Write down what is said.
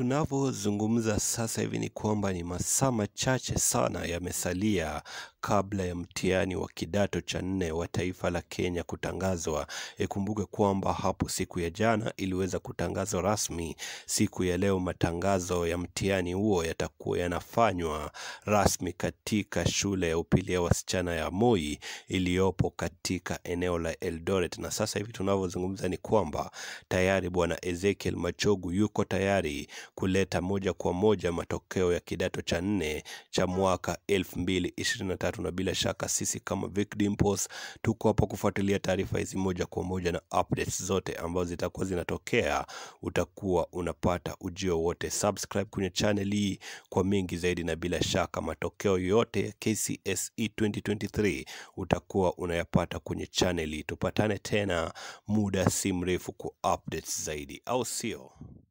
tunavyozungumza sasa hivi ni kwamba ni masaa machache sana yamesalia kabla ya mtihani wa kidato cha nne wa taifa la Kenya kutangazwa. Ikumbuke kwamba hapo siku ya jana iliweza kutangazwa rasmi. Siku ya leo matangazo ya mtihani huo yatakuwa yanafanywa rasmi katika shule ya upili ya wasichana ya Moi iliyopo katika eneo la Eldoret, na sasa hivi tunavyozungumza ni kwamba tayari bwana Ezekiel Machogu yuko tayari kuleta moja kwa moja matokeo ya kidato cha nne cha mwaka 2023 na bila shaka sisi kama Vic Dimples tuko hapa kufuatilia taarifa hizi moja kwa moja na updates zote ambazo zitakuwa zinatokea, utakuwa unapata ujio wote. Subscribe kwenye channel hii kwa mengi zaidi, na bila shaka matokeo yote ya KCSE 2023 utakuwa unayapata kwenye channel hii. Tupatane tena muda si mrefu kwa updates zaidi, au sio?